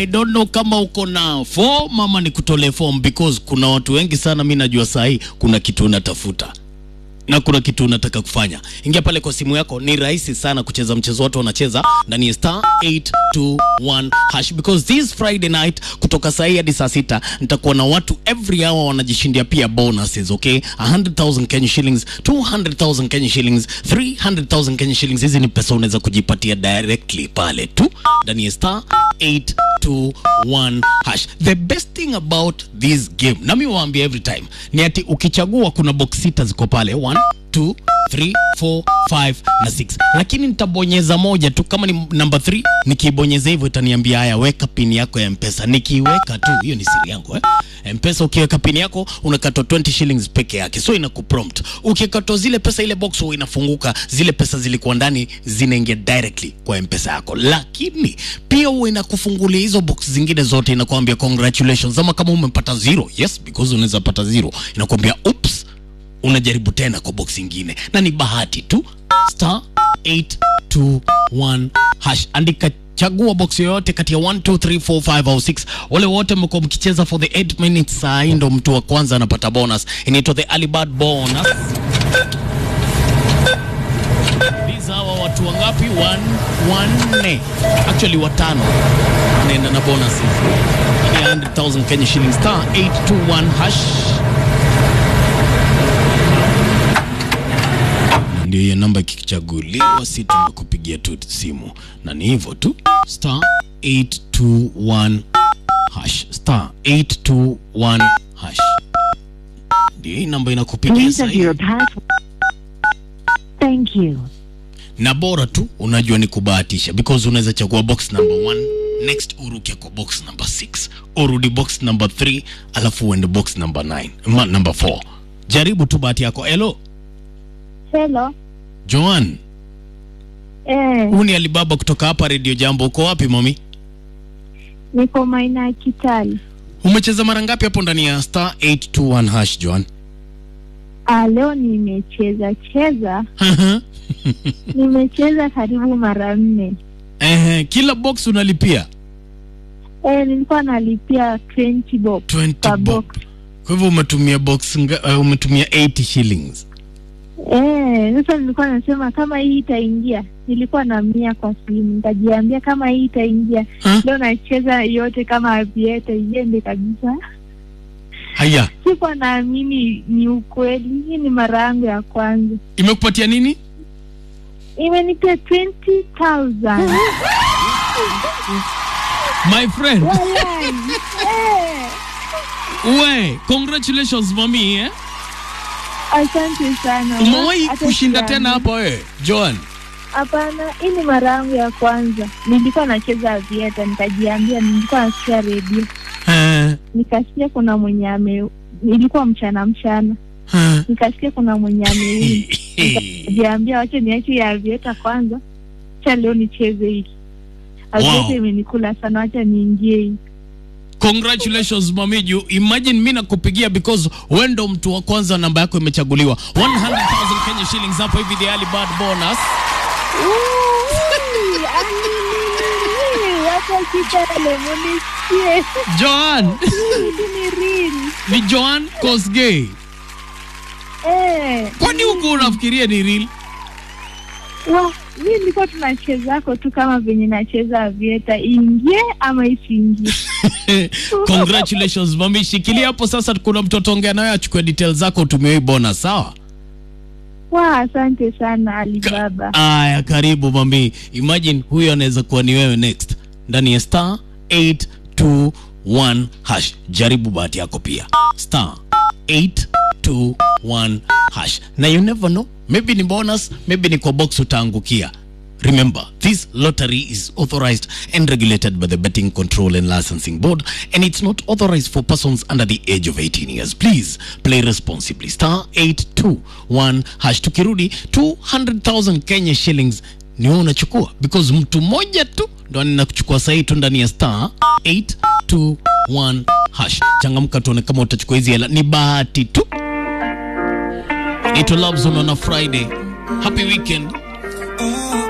I don't know kama uko na form ama ni kutolee form because kuna watu wengi sana, mi najua saa hii kuna kitu unatafuta na kuna kitu unataka kufanya. Ingia pale kwa simu yako, ni rahisi sana kucheza mchezo, watu wanacheza ndani ya star 821 hash because this Friday night kutoka saa hii hadi saa sita nitakuwa na watu every hour wanajishindia pia bonuses, okay? 100,000 Kenya shillings, 200,000 Kenya shillings, 300,000 Kenya shillings. Hizi ni pesa unaweza kujipatia directly pale tu ndani ya star 821 hash. The best thing about this game, nami waambia every time, ni ati ukichagua kuna box sita ziko pale 1 2 3 4 5 na 6, lakini nitabonyeza moja tu. Kama ni namba 3 nikiibonyeza hivyo itaniambia haya, weka pin yako ya Mpesa. Nikiweka tu, hiyo ni siri yangu eh. Mpesa ukiweka pin yako unakatwa 20 shillings peke yake, so inakuprompt. Ukikatwa zile pesa, ile box huwa inafunguka, zile pesa zilikuwa ndani zinaingia directly kwa Mpesa yako, lakini pia huwa inakufungulia hizo box zingine zote, inakwambia congratulations, ama kama umepata zero, yes because unaweza pata zero, inakwambia oops unajaribu tena kwa box ingine na ni bahati tu star 821 hash andika chagua box yoyote kati ya 1 2 3 4 5 au 6 wale wote mmekuwa mkicheza for the 8 minutes saa hii ndo mtu wa kwanza anapata bonus inaitwa the early bird bonus These hawa watu wangapi One, wanne actually watano wanaenda na bonuses Hii ni 100,000 Kenya shillings star 821 hash ndio hiyo namba ikichaguliwa, si tunakupigia tu simu, na ni hivyo tu, star 821 hash, star 821 hash, ndio hii namba inakupigia Please sasa enter hivi. your password. Thank you. na bora tu unajua ni kubahatisha because unaweza chagua box number 1 next uruke kwa box number 6 urudi box number 3 alafu uende box number 9 ma number 4 jaribu tu bahati yako hello Hello. Joan Eh, huu ni Alibaba kutoka hapa Radio Jambo uko wapi mami niko maina ya Kitale. umecheza mara ngapi hapo ndani ya star 821 hash Joan Ah, leo nimecheza cheza, nimecheza karibu mara nne. Ehe, kila box unalipia Eh, nilikuwa nalipia 20 bob 20 per bob box. kwa hivyo umetumia box nga, uh, umetumia 80 shillings Eh, sasa nilikuwa nasema kama hii itaingia, nilikuwa na mia kwa simu, nikajiambia kama hii itaingia Ha? leo nacheza yote kama avieta iende kabisa. haya Sikuwa naamini ni ukweli. Hii ni mara yangu ya kwanza, imekupatia nini imenipia 20,000 my friend Walai. Eh. we congratulations mami eh? Asante sana. umewahi Hata kushinda siamini. tena hapa wewe Joan Hapana, hii ni mara yangu ya kwanza. Nilikuwa nacheza vieta, nikajiambia, nilikuwa nasikia redio, Eh, nikasikia kuna mwenye ame, nilikuwa mchana mchana, eh. nikasikia kuna mwenye ame, nikajiambia wache niache ya vieta kwanza, cha leo nicheze hiki. Avieta Wow. imenikula sana, wacha niingie hii. congratulations mami juu imagine mi nakupigia because wewe ndo mtu wa kwanza namba yako imechaguliwa 100000 Kenya shillings hapo hivi the early bird bonus Ui, alilili, Wacha Kitale munisikie, Joan hili ni real. ni Joan Kosgei Eh. kwani huko unafikiria ni real Wa, mi nilikuwa tunachezako tu kama venye nacheza vieta, ingie ama isiingie. congratulations mami shikilia hapo sasa kuna mtoto ongea naye achukue details zako utumie hii bonus sawa Wa, asante sana Alibaba. aya karibu mami imagine huyo anaweza kuwa ni wewe next ndani ya star 821 hash jaribu bahati yako pia star 821 hash na you never know maybe ni bonus maybe ni kwa box utaangukia Remember, this lottery is authorized and regulated by the Betting Control and Licensing Board, and it's not authorized for persons under the age of 18 years. Please play responsibly. Star 821 hash. Tukirudi 200,000 Kenya shillings ni wewe unachukua because mtu mmoja tu ndo anaenda kuchukua sahi tu ndani ya star 821 hash. Changamka tuone kama utachukua hizi hela, ni bahati tu. Inaitwa Love Zone on a Friday. Happy weekend.